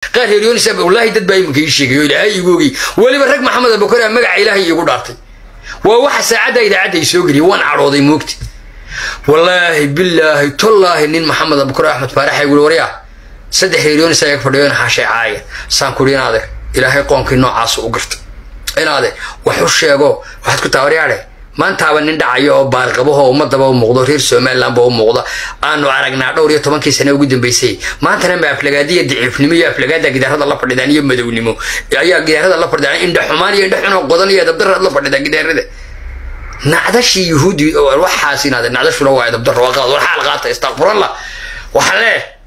qaar reeryoonisa wallaahi dad baa iminka ii sheegay oo ilaahay igu ogey weliba rag maxamed abukar aa magaca ilaahay iigu dhaartay waa waxa saacadda idaacadda ay soo geliyay waan cadhooday moogti wallaahi bilaahi tollaahi nin maxamed abukar axmed faarax ay guri waryaa saddex reeryoonisa ayaga fadhiyoon xaashay caaya saan kudhi inaade ilaahay qoonkii noocaas u garta inaade wax u sheego waxaad ku taawaryaadhe maantaaba nin dhacayo oo baarqabaho ummadaba u muuqdo reer somalilandba u muuqda aanu aragnaa dhowr iyo tobankii sane ugu dambeysay maantana ma aflagaadiya daciifnimo iyo aflagaada gidaarada la fadhidaan iyo madownimo ayaa gidaarada la fadhidaan indha xumaan iyo indha xunoo qodan iyo dabdaraad la fadhidaan gidaarada nacdashii yuhuudi waxaas inaade nacdashuna waa dabdaro waa qalad war xaal qaata istakfurallah waxaan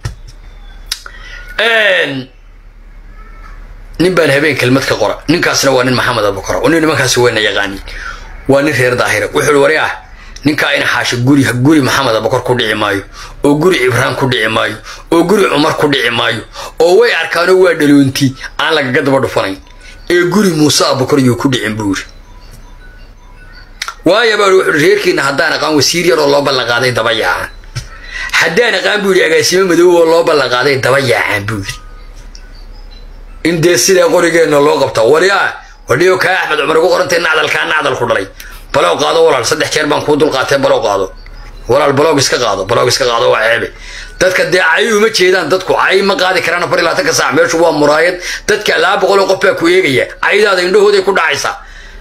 leeyahay nin baan habeen kelmad ka qora ninkaasna waa nin maxamed abukar oo nin nimankaasi wayna yaqaanin waa nin reer daahira wuxuu wari ah ninkaa ina xaasho guri guri maxamed abukar ku dhici maayo oo guri cibraan ku dhici maayo oo guri cumar ku dhici maayo oo way arkaanoo waa dhaloonti aan lagaga daba dhufanayn ee guri muuse abukar yuu ku dhicin buu yiri waaya baa wuxuu reerkiina haddaan aqaan wasiir yar oo loo ballanqaaday daba yaacaan haddaan aqaan buu yidhi agaasimo madow oo loo ballanqaaday daba yaacaan buu yidhi in dee sidaa qorigeenna loo qabta wari ah wadhiyo kaa axmed cumar ugu qorantay nacdalkaa nacdal ku dhalay balow qaado walaal saddex jeer baan kuu dulqaatee balow qaado walaal baloog iska qaado baloog iska qaado waa ceebe dadka dee cay uma jeedaan dadku cay ma qaadi karaan afar iyo labaatanka saac meeshu waa muraayad dadka laba boqol oo qof baa ku eegaya caydaada indhahooday ku dhacaysaa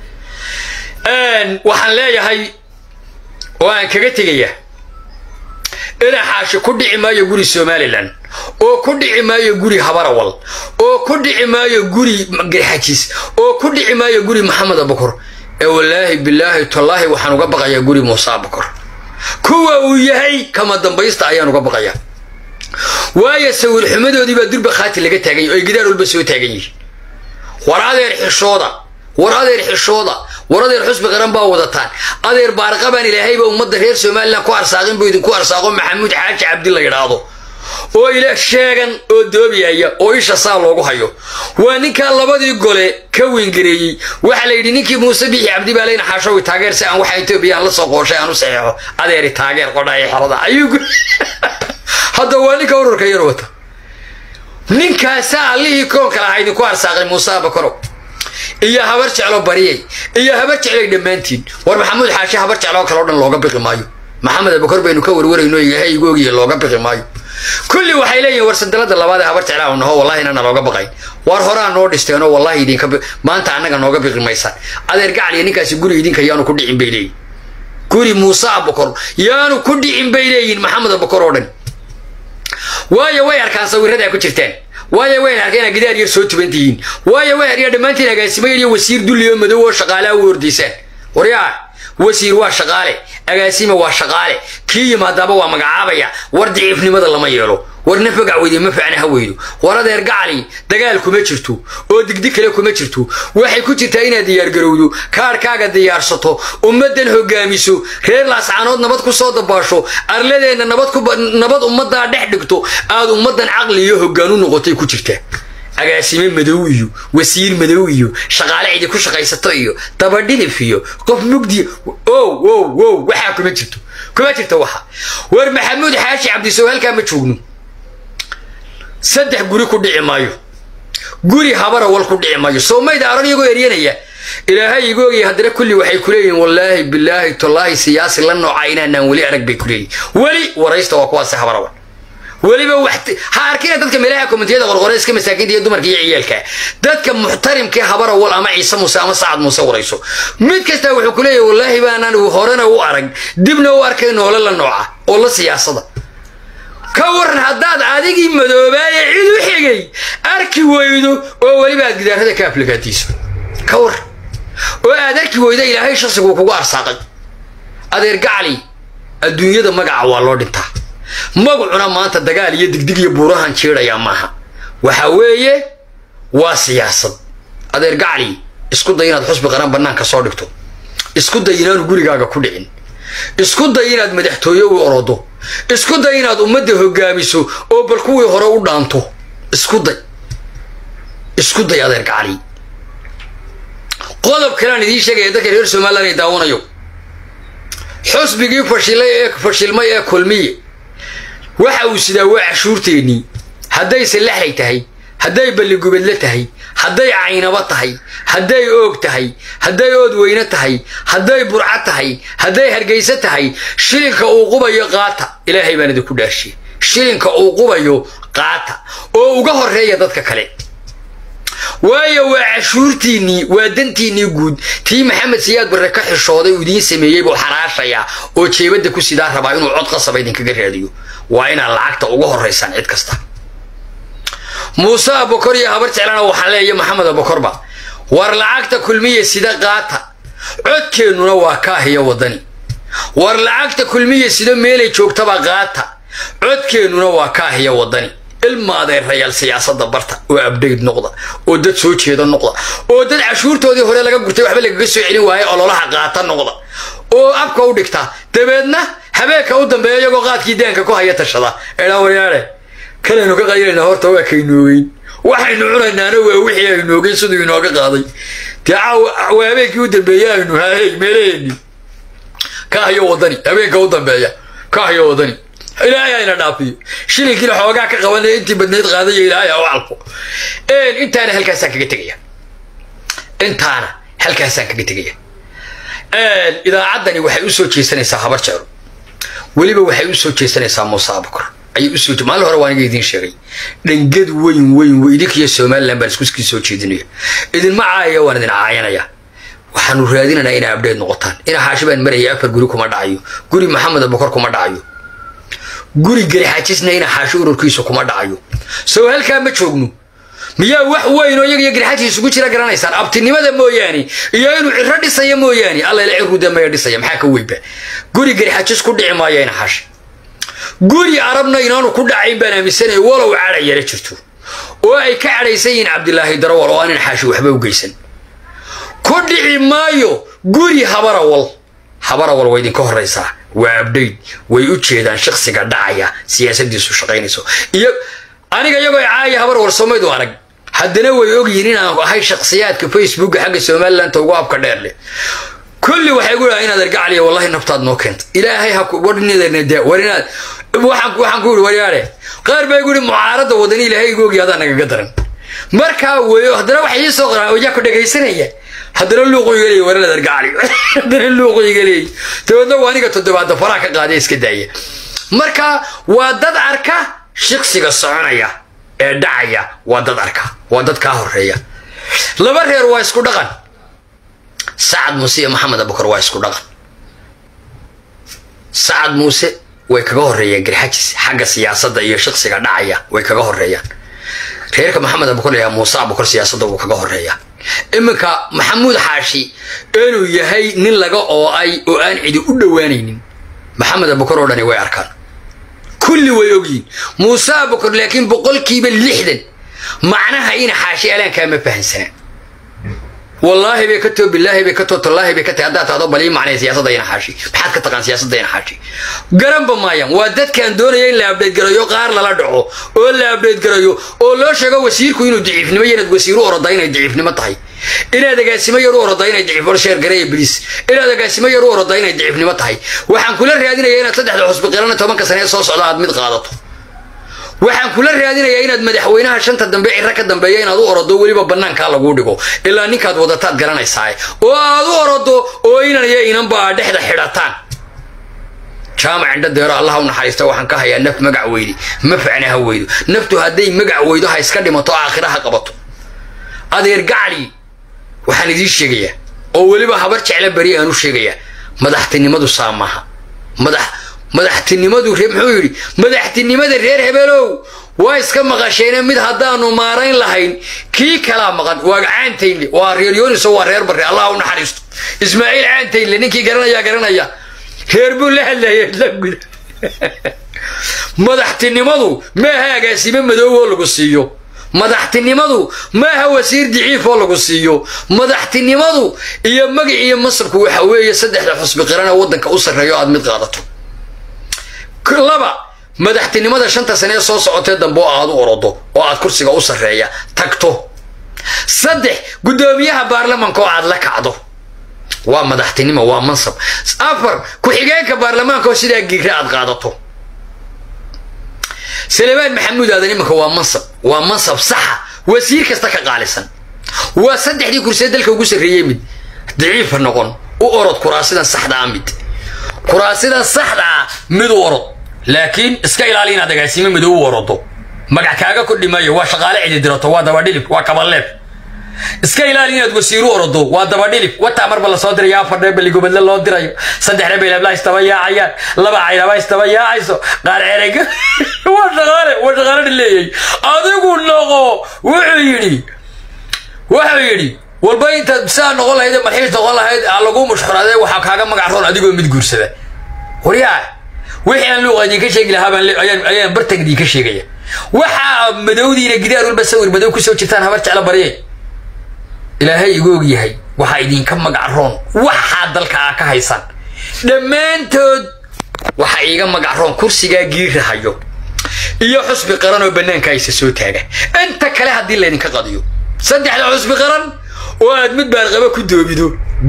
waxaan leeyahay oo aan kaga tegaya inaa xaashi ku dhici maayo guri somalilan oo ku dhici maayo guri habarawal oo ku dhici maayo guri garxajis oo ku dhici maayo guri maxamed abukor ee wallaahi bilaahi tallaahi waxaan uga baqayaa guri muuse abukor kuwa uu yahay kama dambaysta ayaan uga baqayaa waayo sawir xumadoodii baa durba khaati laga taagany oo ay gidaar walba soo taagan yihiin war adeer xishooda war adeer xishooda war adeer xusbi qaran baa wadataan adeer baarqabaan ilaahayba ummadda reer somalilan ku arsaaqin buu idinku arsaaqo maxamuud xaaji cabdi la yidhaahdo oo ila sheegan oo doobiyaya oo isha saa loogu hayo waa ninkaa labadii gole ka weyngareeyey waxaa la yidhi ninkii muuse bixi cabdi baa leyna xaashowi taageer si aan waxa etoobiya aan la soo qooshay aan u saxeexo adeeri taageer qodhaya xerada ayuu hadda waa ninka ururka yar wata ninkaasaa allihii koonka lahaa idinku arsaaqay muuse abakaro iyo habar jeclo bariyay iyo habar jeclay dhammaantiin war maxamuud xaashi habar jecloo kale o dhan looga biqi maayo maxamed abakar baynu ka warwarayno yahay igu ogiye looga biqi maayo kulli waxay leeyihin war sandaladda labaad ee habar jeclaa naho wallahi inana looga baqayn war horaa noo dhisteenoo wallahi idinka maanta annaga nooga biqi maysaan adeer gacal iyo ninkaasi guri idinka yaanu ku dhicin bay leeyihin guri muuse abakor yaanu ku dhicin bay leeyihin maxamed abakor oo dhan waayo way arkaan sawiradaa ku jirtaan waayo way arkeen inaad gidaar yar soo tuban tihiin waayo way aryaa dhammaantiin agaasimo yar iyo wasiir dulli oo madow oo shaqaalaha u ordaysaan waryaa wasiir waa shaqaale agaasima waa shaqaale kii yimaadaaba waa magacaabaya war daciifnimada lama yeelo war nafagac weyde ma facna ha weydo war adeer gacali dagaal kuma jirto oo digdig kale kuma jirto waxay ku jirtaa inaad diyaargarowdo kaarhkaaga diyaarsato ummaddan hogaamiso reer laascaanood nabad ku soo dabaasho arladeenna nabad ummaddaa dhex dhigto aad ummaddan caqli iyo hoggaan u noqotay ku jirtaa agaasime madow iyo wasiir madow iyo shaqaale cidi ku shaqaysato iyo dabadhilif iyo qof mugdiya ow ow ow waxaa kuma jirto kuma jirto waxa war maxamuud xaashi cabdisow halkaa ma joogno saddex guri ku dhici maayo guri habarawal ku dhici maayo soomayda aran iyagoo eryanaya ilaahay igu ogaya haddana kulli waxay ku leeyihin wallaahi bilaahi tallaahi siyaasi la nooca inaanaan weli arag bay ku leeyihin weli waraysta waa kuwaasi habarawal weliba ha arkina dadka meelaha komitiyada qorqore iska masaakiinta iyo dumarka iyo ciyaalka dadka muxtarimkee habarawal ama ciise muuse ama sacad muuse warayso mid kasta wuxuu ku leeyahy wallaahi baanaan horena u arag dibna u arkay noole la nooca oo la siyaasada ka waran haddaad adigii madoobaaye cid u xigay arki weydo oo weliba aad gidaarada ka aflagaadiiso ka waran oo aad arki weydo ilaahay shaqsiguu kugu arsaaqay adeer gacali adduunyada magaca waa loo dhintaa magacuna maanta dagaal iyo digdig iyo buurahan jiidhayaa maaha waxa weeye waa siyaasad adeer gacali isku day inaad xusbi qaran bannaanka soo dhigto isku day inaanu gurigaaga ku dhicin isku day inaad madaxtooye u orodo isku day inaad ummadda hogaamiso oo bal kuwii hore u dhaanto isku day isku day adeer gacali qodob kaleaan idiin sheegaya dadka reer somalilan ay daawanayo xusbigii fashilay ee fashilmay ee kulmiye waxa uu sidaa waa cashuurteennii haddayse lexlay tahay hadday balligubadle tahay hadday caynabo tahay hadday oog tahay hadday ood weyne tahay hadday burco tahay hadday hargayso tahay shilinka uu qubayo qaata ilaahay baan idinku dhaashiye shilinka uu qubayo qaata oo uga horreeya dadka kale waayo waa cashuurtiinnii waa dantiinnii guud tii maxamed siyaad barre ka xishooday uu idiin sameeyey buu xaraashayaa oo jeebadda ku sidaa rabaa inuu cod qasaba idinkaga raadiyo waa inaad lacagta uga horraysaan cid kasta muuse abokor iyo habar jeclana waxaa leeya maxamed abokorba war lacagta kulmiya sida qaata codkeennuna waa kaahiyo waddani war lacagta kulmiya sida meelay joogtaba qaata codkeennuna waa kaahiyo waddani ilmaadeerayaal siyaasadda barta oo abdhayt noqda oo dad soo jeeda noqda oo dad cashuurtoodii hore laga gurtay waxba lagaga soo celin waaye ololaha qaata noqda oo abka u dhigta dabeedna habeenka u dambeeya iyagoo qaadkii daanka ku haya tashada eedhaa waryaale kalaynu ka qaylanaa horta waa kaynoogeyn waxaynu cunaynaana waa wixii aynu ogeyn siduu inooga qaaday dee waa habeenkii u dambeeya aynu haahey meelaheenni kaahiyo waddani habeenka u dambeeya kaahiyo waddani ilaahay ayna dhaafiyo shilinkiina xoogaa ka qabanaya intii badnayd qaadaya ilaahay ha u calfo intaana halkaasaan kaga tegaya intaana halkaasaan kaga tegaya idaacaddani waxay usoo jeesanaysaa habar jeclo weliba waxay usoo jeesanaysaa muuse abukar ayay usoo maalin hore waan iga idiin sheegay dhangad weyn weyn idinkiyo somalilan baan iskuskii soo jeedinaya idinma caayaya waan idin caayanaya waxaanu raadinaynaa inaa abdheed noqotaan ina xaashi baan maraya afar guri kuma dhacayo guri maxamed abukar kuma dhacayo guri garixajisna ina xaashi ururkiisu kuma dhacayo sow halkaa ma joogno miyaa wax weyn oo iyaga iyo garixaji isugu jira garanaysaan abtinimada mooyaane iyo inuu ciro dhisaya mooyaane allala ciruda maya dhisaya maxaa ka weynba guri garixajis ku dhici maayo ina xaashi guri arabna inaanu ku dhacayn baan aaminsanaya walow cadha yara jirto oo ay ka cadhaysan yihiin cabdilaahi darawal oo aan ina xaashi waxba u geysan ku dhici maayo guri habarawal habarawal waa idinka horraysaa waa abdhayd way u jeedaan shaksiga dhacaya siyaasadiisu shaqaynayso iyo aniga iyagoo caaya habar warsamaydu arag haddana way ogyihiin inaan ahay shaksiyaadka facebooka xagga somaliland ugu abka dheer leh kulli waxay gu dhaha inaad argacaliya wallahi naftaad noo keenta ilaahay ha warnidnada war inaad waxaan waxaan ku yidhi waryaare qaar baa igu yidhi mucaaradda wadani ilaahay igu ogi adaan nagaga daran markaa weyo haddana waxay ii soo qoraan oyaa ku dhagaysanaya haddana luuqu iga leeyay waranaad argacali haddana luuqu iga leeyay dabeedna waa aniga toddobaadda faraha ka qaadaya iska daaya marka waa dad arka shiksiga soconaya ee dhacaya waa dad arka waa dad kaa horeeya laba reer waa isku dhaqan sacad muuse iyo maxamed abukar waa isku dhaqan sacad muuse way kaga horeeyaan garxajis xagga siyaasadda iyo shiksiga dhacaya way kaga horeeyaan reerka maxamed abukar layaa muuse abukar siyaasadda wuu kaga horeeyaa iminka maxamuud xaashi inuu yahay nin laga oo-ay oo aan cidi u dhowaanaynin maxamed abukar oo dhani way arkaan kulli way ogyihin muuse abukar laakiin boqolkiiba lixdan macnaha ina xaashi alaankaa ma fahansanaa wallaahi bay ka too bilaahi bay ka too tallaahi bay ka tahay haddaad tahdo balii macnaya siyaasadda ina xaashi maxaad ka taqaan siyaasadda ina xaashi garanba maayaan waa dadkaan doonaya in la abdheyd garayo qaar lala dhaco oo la abdheyd garayo oo loo sheego wasiirku inuu daciifnimo iyo inaad wasiiru oroda inay daciifnimo tahay inaad agaasimo yar u oroda inay daciif sheer gareeya bliis inaad agaasimo yar u oroda inay daciifnimo tahay waxaan kula raadinaya inaad saddexda xusbi qirana tobanka sane ee soo socda aad mid qaadato waxaan kula raadinayaa inaad madaxweynaha shanta dambe ciro ka dambeeya inaad u orodo weliba bannaankaa laguu dhigo ilaa ninkaad wadataad garanaysaa oo aad u orodo oo inan iyo inanba aad dhexda xidhataan jaamac indha deero allaha u naxariista waxaan ka hayaa naf magac weydi ma facna ha weydo naftu hadday magac weydo ha iska dhimato aakhira ha qabato adeer gacli waxaan idiin sheegayaa oo weliba habar jecla beri aan u sheegayaa madaxtinimadu saa maaha madax madaxtinimadu muxuu yidhi madaxtinimada reer hebelow waa iska maqasheene mid haddaanu maarayn lahayn kii kalaa maqan waa caantaynle waa reer yooniso waa reer barre allah u naxariisto ismaaciil caantaynle ninkii garanaya garanaya reer buu la hadlaya la guda madaxtinimadu maaha agaasime madoob oo lagu siiyo madaxtinimadu maaha wasiir diciif oo lagu siiyo madaxtinimadu iyo magac iyo masabku waxa weeye saddexda xusbi qirana waddanka u sarreeyo aad mid qaadato laba madaxtinimada shanta sane ee soo socotee dambe oo aad u orodo oo aad kursiga u sarreeya tagto saddex guddoomiyaha baarlamanka oo aad la kacdo waa madaxtinimo waa mansab afar ku-xigeenka baarlamaanka oo sidaa giira aad qaadato salebaan maxamuud aadan imanka waa mansab waa mansab saxa wasiir kasta ka qaalisan waa saddexdii kursiye dalka ugu sarreeyey mid daciifa noqon u orod kuraasidan saxdaa mid kuraasidan saxdaa mid u orod laakiin iska ilaali inaad agaasimo midow u orodo magac kaaga kordhi maayo waa shaqaale cididirato waa dabadhilib waa kabaleeb iska ilaali inaad wasiiru orodo waa dabadhilib wataa marba lasoo diraya afar reebaligobadle loo dirayo saddex reebelabla istaba yaacayaan laba caynaba istaba yaacayso qaar cereg waa shaqaale waa shaqaale dhileeyay adigu noqo wuxuu yidhi wuxuu yidhi walba intaad saa noqon lahayd marxiis noqon lahayd lagu mushxuraade waxaa kaaga magac roon adigoo mid guursada waryaa wixii aan luuqa idinka sheegi lahaa ayaan bartan idinka sheegaya waxaa madowdiina gidaar walba sawir madow kusoo jirtaan habar jeclo barye ilaahay igu og yahay waxaa idinka magac roon waxaa dalka aa ka haysaan dhammaantood waxaa iiga magac roon kursigaa giirahayo iyo xusbi qaran oo bannaanka aysa soo taaga inta kale haddii laydinka qadiyo saddexda xusbi qaran oo aad mid baarqaba ku doobido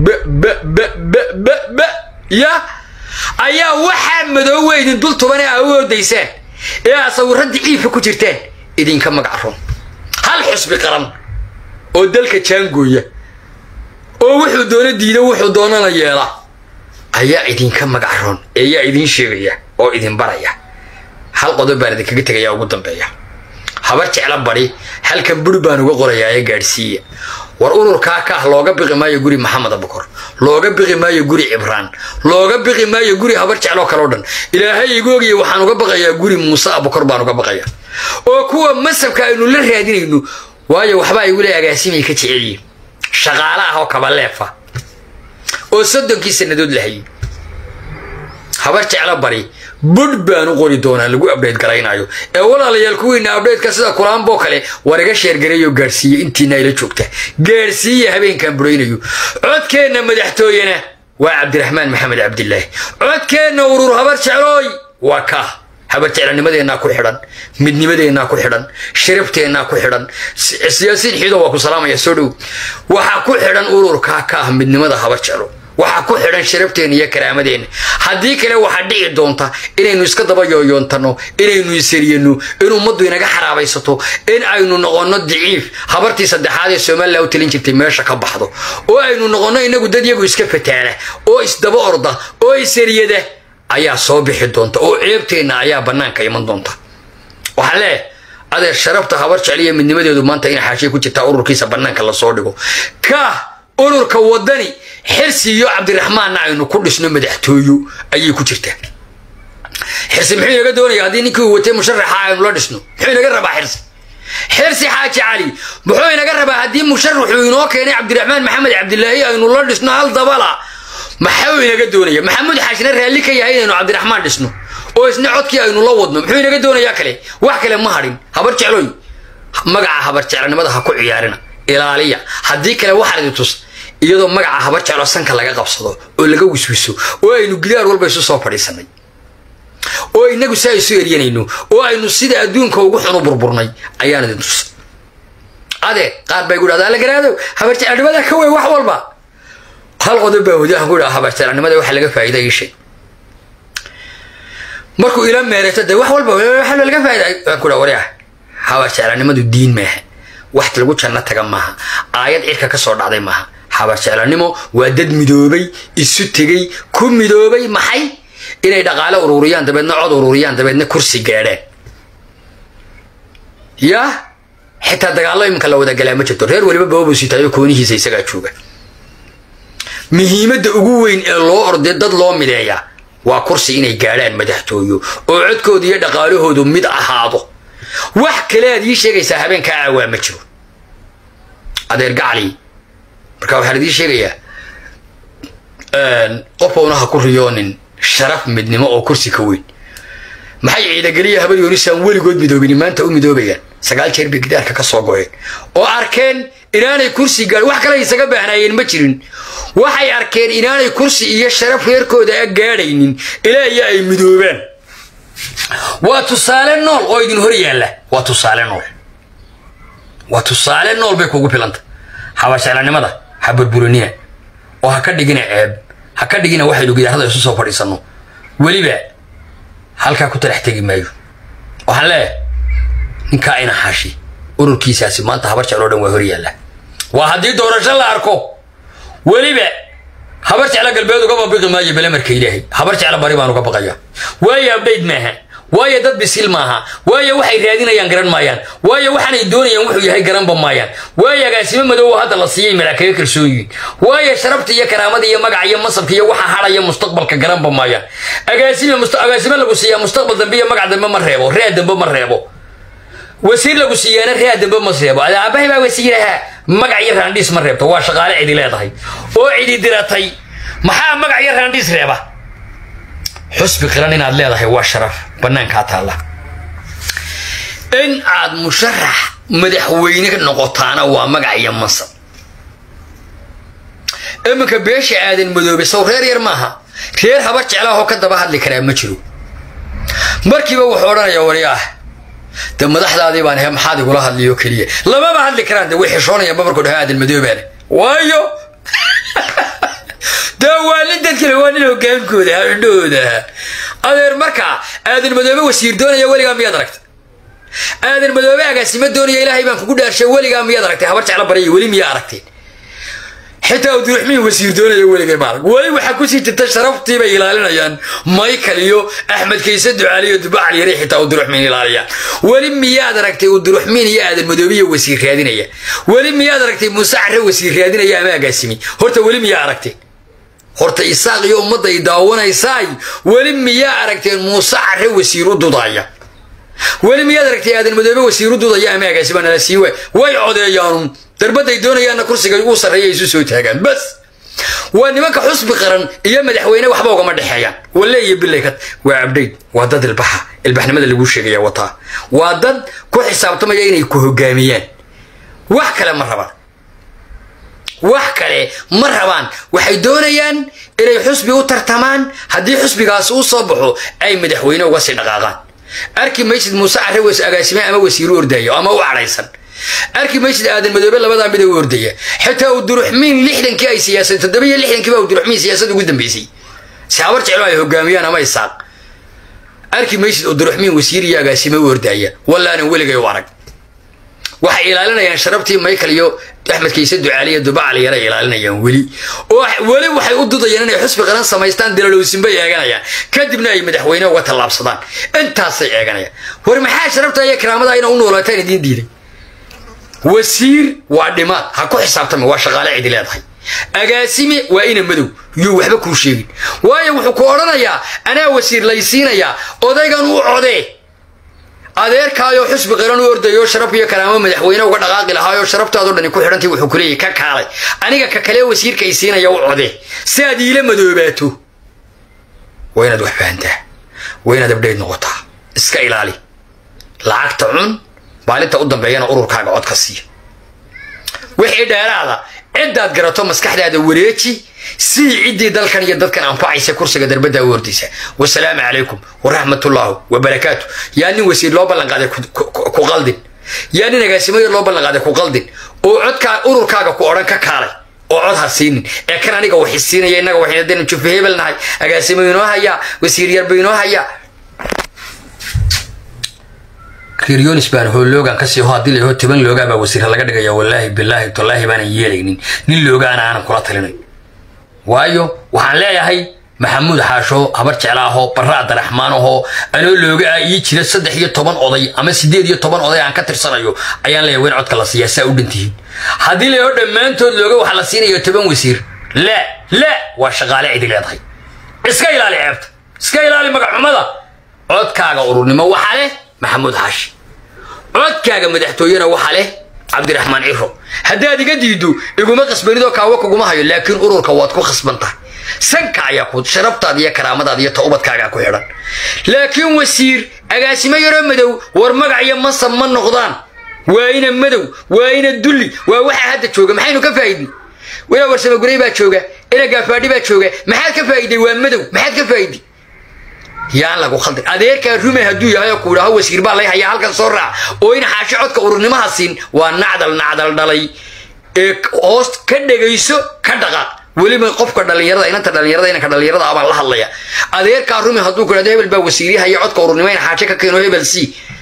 ba ya ayaa waxaa madoowe idin dul tuban ee aa u oodaysaan ee aa sawirradii ciifa ku jirtaan idinka magac roon hal xusbi qaran oo dalka jaangooya oo wuxuu doono diida wuxuu doonana yeela ayaa idinka magac roon eeyaa idiin sheegaya oo idin baraya hal qodob baan idinkaga tegaya ugu dambeeya habar jecla bari halkan buri baan uga qorayaa ee gaadhsiiya war ururkaa ka ah looga biqi maayo guri maxamed abukor looga biqi maayo guri cibraan looga biqi maayo guri habar jecloo kaleo dhan ilaahay igu ogaya waxaan uga baqayaa guri muuse abukor baan uga baqaya oo kuwa masabka aynu la raadinayno waayo waxba ay weli agaasimay ka jecelyihin shaqaale ah oo kabaleefa oo soddonkii sannadood lahayay habar jeclo bari budh baan u qori doonaa lagu abdhayt garaynayo ee walaalayaal kuwiina abdhaytka sida kulaanboo kale war iga sheergareeyo gaadhsiiye intiina ayla joogta gaadhsiiya habeenkan buraynayo codkeenna madaxtooyena waa cabdiraxmaan maxamed cabdilaahi codkeenna urur habar jeclooy waa kaa habar jeclanimadeennaa ku xidhan midnimadeennaa ku xidhan sharafteenaa ku xidhan siyaasiin xiido waa ku salaamaya soo dhow waxaa ku xidhan ururkaa ka ah midnimada habar jeclo waxaa ku xidhan sharabteenna iyo karaamadeenna haddii kale waxaa dhici doonta inaynu iska daba yooyoontanno inaynu isariyano in ummaddu inaga xaraabaysato in aynu noqonno daciif habartii saddexaad ee somalilan u talin jirtay meesha ka baxdo oo aynu noqonno inagu dad yagu iska fataana oo isdaba orda oo isariyada ayaa soo bixi doonta oo ceebteenna ayaa bannaanka iman doonta waxaa leeh adeer sharafta habar jecliya midnimadeedu maanta in xaashiya ku jirtaa ururkiisa bannaanka lasoo dhigo ka ururka wadani xirsi iyo cabdiraxmaanna aynu ku dhisno madaxtooyo ayay ku jirtaa xirsi muxuu inaga doonaya haddii ninkii uu watay musharaxa aynu la dhisno muxuu inaga rabaa xirsi xirsi xaaji cali muxuu inaga rabaa haddii musharaxuu inoo keenay cabdiraxmaan maxamed cabdilaahi aynu la dhisno hal dabala maxuu inaga doonaya maxamuud xaashina raalli ka yahay inaynu cabdiraxmaan dhisno oo isna codkii aynu la wadno muxuu inaga doonayaa kale wax kale ma hadhin habar jeclooy magaca habar jeclanimada ha ku ciyaarina ilaaliya haddii kale waxaad idin tus iyadoo magaca habar jeclo sanka laga qabsado oo laga wiswiso oo aynu gidaar walba isu soo fadhiisanay oo inagu saa isu eryanayno oo aynu sida adduunka ugu xunu burburnay ayaan idin tus adeer qaar bay gudhahdaa la garaado habar jeclanimada ka wey wax walba hal qodob baa wadahan ku dhaha habar jeclanimada waxa laga faa'iida ii sheeg markuu ila meerato dee wax walba waxa laga faa'iida aan ku dhaha waryaa habar jeclanimadu diin maaha wax lagu janno taga maaha aayad cirka ka soo dhacday maaha habar jeclanimo waa dad midoobay isu tegey ku midoobay maxay inay dhaqaale ururiyaan dabeedna cod ururiyaan dabeedna kursi gaadhaan yaa xitaa dagaallo iminka la wada galaa ma jirto reer weliba boobusitayo koonihiisa isagaa jooga muhiimadda ugu weyn ee loo ordee dad loo mideeya waa kursi inay gaadhaan madaxtooyo oo codkooda iyo dhaqaalahoodu mid ahaado wax kale aad ii sheegaysaa habeenkaa aawaa ma jiro adeer gacali marka waxaan idiin sheegayaa qofowna ha ku riyoonin sharaf midnimo oo kursi ka weyn maxay ciidageliya habar yoonisaan weligood midoobini maanta u midoobayaan sagaal jeer bay gidaarka ka soo goyeen oo arkeen inaanay kursi gaadhin wax kale isaga baahnaayeen ma jirin waxay arkeen inaanay kursi iyo sharaf reerkooda a gaadhaynin ilaa iyo ay midoobaan waa tusaale nool oo idin hor yaalla waa tusaale nool waa tusaale nool bay kugu filanta habasheclanimada ha burburinina oo ha ka dhigina ceeb ha ka dhigina waxaynu gidaarada isu soo fadhiisanno weliba halkaa ku talax tegi maayo waxaan leeyahay ninkaa ina xaashi ururkiisaasi maanta habar jecloo dhan waa hor yaalla waa haddii doorasho la arko weliba habar jecla galbeed uga babiqi maayo belemarka ilaahay habar jecla bari baan uga baqaya waayo abdhayd maaha waayo dad bisil maaha waayo waxay raadinayaan garan maayaan waayo waxaanay doonayaan wuxuu yahay garanba maayaan waayo agaasimo madow hadda la siiyay malaakaga kalsoonyihin waayo sharabta iyo karaamada iyo magaca iyo masabka iyo waxa hadhaya mustaqbalka garanba maayaan agaasime agaasimo lagu siiyaa mustaqbal dambe iyo magac dambe ma reebo rea dambe ma reebo wasiir lagu siiyaana rea dambe ma reebo aabahay baa wasiiraha magac iyo raandhiis ma reebto waa shaqaale cidi leedahay oo cidi diratay maxaa magac iyo raandhiis reeba xusbi qiran inaad leedahay waa sharaf bannaankaa taalla in aad musharax madaxweyne noqotaana waa magac iyo mansab iminka beesha aadan madoobe sow reer yar maaha reer habar jeclaahoo ka daba hadli karaa ma jiro markiiba wuxuu odhanayaa waryaah de madaxdaadii baan he maxaad igula hadliyo keliya lamaba hadli karaan de way xishoonayaan babarkoo dhaha aadan madoobaane waayo dee waa nin dadkale waa nin hogaankooda indhahooda adeer markaa aadan madoobe wasiir doonaya weligaa miyaad aragtay aadan madoobe agaasimo doonaya ilaahay baan kugu dhaarshay weligaa miyaad aragtay habar jecla baraya weli miyaa aragteen xitaa abdiraxmiin wasiir doonaya weligay maarag weli waxaa kusii jirta sharaftii bay ilaalinayaan michael iyo axmed kayse ducaali iyo dubacal yare xitaa abdiraxmiin ilaaliyaan weli miyaad aragtay abdiraxmiin iyo aadan madoobiya wasiir raadinaya weli miyaad aragtay muuse care wasiir raadinaya ama agaasimi horta weli miyaa aragteen horta isaaq iyo ummadday daawanaysaay weli miyaa aragteen muuse care wasiir u dudaya weli miyaad aragtay aadan madoobe wasiir u dudaya ama agaasima nala sii waay way codeeyaanun darbaday doonayaanna kursiga ugu sarreeya isu soo taagaan bas waa nimanka xusbi qaran iyo madaxweyne waxba ugama dhexeeyaan walle iyo bilaykat waa abdhayd waa dad ilbaxa ilbaxnimada laguu sheegaya wataa waa dad ku xisaabtamaya inay ku hogaamiyaan wax kale ma rabaan wax kale ma rabaan waxay doonayaan inay xusbi u tartamaan haddii xusbigaas uu soo baxo ay madaxweyne uga sii dhaqaaqaan arki maysid muuse carrews agaasime ama wasiiru ordayo ama u cadhaysan arki maysid aadan madoobe labadaa mid u ordaya xitaa uduruxmiin lixdankii ay siyaasad toddobiyo lixdankiiba uduruxmiin siyaasad ugu dambeysay si habar jeclo ay hogaamiyaan ama isaaq arki maysid uduruxmiin wasiir iyo agaasime u ordaya wallaanan weligay u arag waxay ilaalinayaan sharabtii michael iyo axmed kayse ducaaliya dubacal yara ilaalinayaan weli oo weli waxay u dudayaan inay xusbi qaran samaystaan dilalowsinbay eeganayaan kadibna ay madaxweyne uga tallaabsadaan intaasay eeganayaan war maxaa sharabta iyo karaamada ina u noolaataan idiin diiday wasiir waa dhimaad ha ku xisaabtama waa shaqaale cidi leedahay agaasime waa ina madow yuu waxba kuu sheegin waayo wuxuu ku odhanayaa anaa wasiir laysiinayaa odaygan u codee adeerkaayoo xusbi qaran u ordayo sharaf iyo karaamo madaxweyne uga dhaqaaqi lahaayoo sharaftaadoo dhani ku xidhantay wuxuu ku leeyahy ka kaalay aniga ka kale wasiirka ay siinaya u codee si aad iila madoobaato waa inaad wax fahantaa waa inaad abdhayd noqotaa iska ilaali lacagta cun maalinta u dambeeyana ururkaaga cod ka siiya wixii dheeraada ciddaad garato maskaxdaada wareeji sii ciddii dalkan iyo dadkan anfacaysa kursiga darbadda u ordaysa wasalaamu calaykum waraxmatullaahu wabarakaatu yaa nin wasiir loo ballanqaaday ku qaldin yaa nin agaasimayo loo ballanqaaday ku qaldin oo codkaa ururkaaga ku odhan ka kaalay oo cod ha siinin ee kan aniga waxi siinaya innaga waxayna jufi hebel nahay agaasimo inoo hayaa wasiir yarba inoo hayaa kiryonis baan hooloogan kasii ho haddii laho toban loogaa baa wasiirha laga dhigaya wallaahi bilaahi tallaahi baanan yeelaynin nin loogaana aanan kula talinay waayo waxaan leeyahay maxamuud xaasho habar jeclaahoo barra abdiraxmaanahoo anoo looga ah ii jira saddex iyo toban oday ama siddeed iyo toban oday aan ka tirsanayo ayaan leeyahay wen codka la siiyaa saa u dhantihiin haddii laho dhammaantood looga waxaa la siinayo toban wasiir la la waa shaqaale cidi leedahay iska ilaali ceebta iska ilaali magacxumada codkaaga ururnimo waxaa leh maxamuud xaashi codkaaga madaxtooyena waxaa leh cabdiraxmaan ciro haddaad iga diiddo iguma qasbanidoo kaawo kuguma hayo laakiin ururka waad ku khasban tahay sanka ayaa ku sharaftaada iyo karaamadaada iyo towbadkaagaa ku xidhan laakiin wasiir agaasimo yaroo madow war magac iyo mansab ma noqdaan waa ina madow waa ina dulli waa waxaa hadda jooga maxaynu ka faa'idnay ina warsamagurey baa jooga ina gaafaadhi baa jooga maxaad ka faa'iday waa madow maxaad ka faa'iday yaan lagu khaldin adeerkaa rume hadduu yahay oo ku idhaaho wasiir baa lay hayaa halkan soo raac oo in xaashi codka ururnimaha siin waa nacdal nacdal dhalay ee hoos ka dhegayso ka dhaqaaq weliba qofka dhallinyarada inanta dhallinyarada inanka dhallinyarada abaan la hadlaya adeerkaa rume hadduu ku idhahdo hebel baa wasiirya haya codka ururnimo in xaashi ka keeno hebel c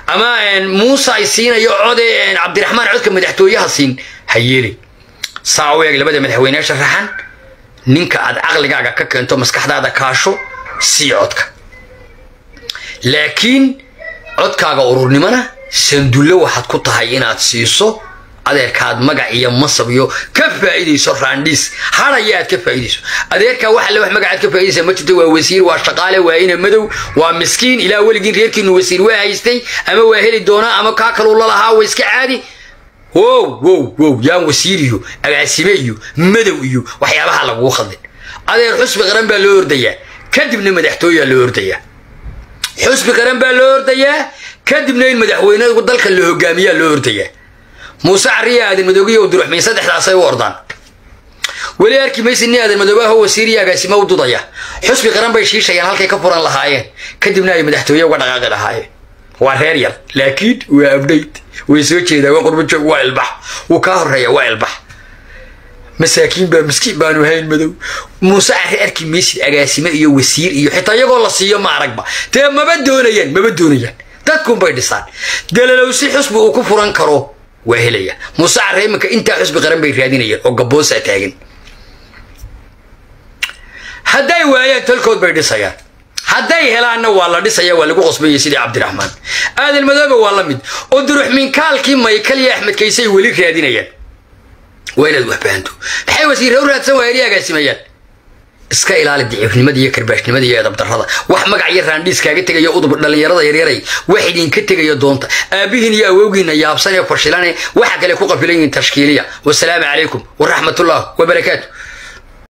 ama muuse ay siinayo code cabdiraxmaan codka madaxtooyaha siin ha yeelin saa u eeg labada madaxweyne sharaxan ninka aad caqligaaga ka keento maskaxdaada kaasho sii codka laakiin codkaaga ururnimona sandullo waxaad ku tahay inaad siiso adeerkaad magac iyo masab iyo ka faa'iidayso raandhiis hadhaya aad ka faa'iidayso adeerkaa wax alle wax magacaad ka faa'iidaysa ma jirto waa wasiir waa shaqaale waa ina madow waa miskiin ilaa weligiin reerkiinu wasiir waa haystay ama waa heli doonaa ama kaa kaluu lalahaa waa iska caadi wow wow wow yaan wasiir iyo agaasime iyo madow iyo waxyaabaha laguu khaldin adeer xusbi qaran baa loo ordayaa kadibna madaxtooyaa loo ordayaa xusbi qaran baa loo ordayaa kadibna in madaxweyne dalka la hogaamiyaa loo ordayaa muuse cariya aadan madoogiyo duruxmiin saddexdaasay u ordaan weli arki maysi nin aadan madoobaha wasiir iyo agaasimo u dudaya xusbi qaran bay shiishayaan halkay ka furan lahaayeen kadibna ay madaxtooye uga dhaqaaqi lahaayeen waa reer yar laakiin waa abdhayd way soo jeedaa waa qurbajoog waa ilbax wuu kaa horeeya waa ilbax masaakiin baa miskiin baanu hayn madow muuse cari arki maysid agaasime iyo wasiir iyo xitaa iyagoo la siiyo ma aragba dee maba doonayaan maba doonayaan dadkunbay dhisaan dalalowsi xusbi uu ku furan karo waa helaya muuse carre iminka intaa xusbi qaran bay raadinayaan oo gaboosaa taagan hadday waayaan talkood bay dhisayaan hadday helaanna waa la dhisaya waa lagu qosbaya sidii cabdiraxmaan aadan madoobe waa la mid oo duruxmiinkaalkii maykal iyo axmed kaysay weli raadinayaan waa inaad wax fahanto maxay wasiirra u raadsan waayeen iyo agaasimayaan iska ilaali daciifnimada iyo karbaashnimada iyo edabdarrada wax magac iyo raandhiis kaaga tegaya udub dhallinyarada yaryaray wax idinka tegaya doonta aabihiin iyo awowgiinna yaabsan ee fashilane waxa kale ku qafilan yihiin tashkiiliya wasalaamu calaykum waraxmatullah wabarakaatu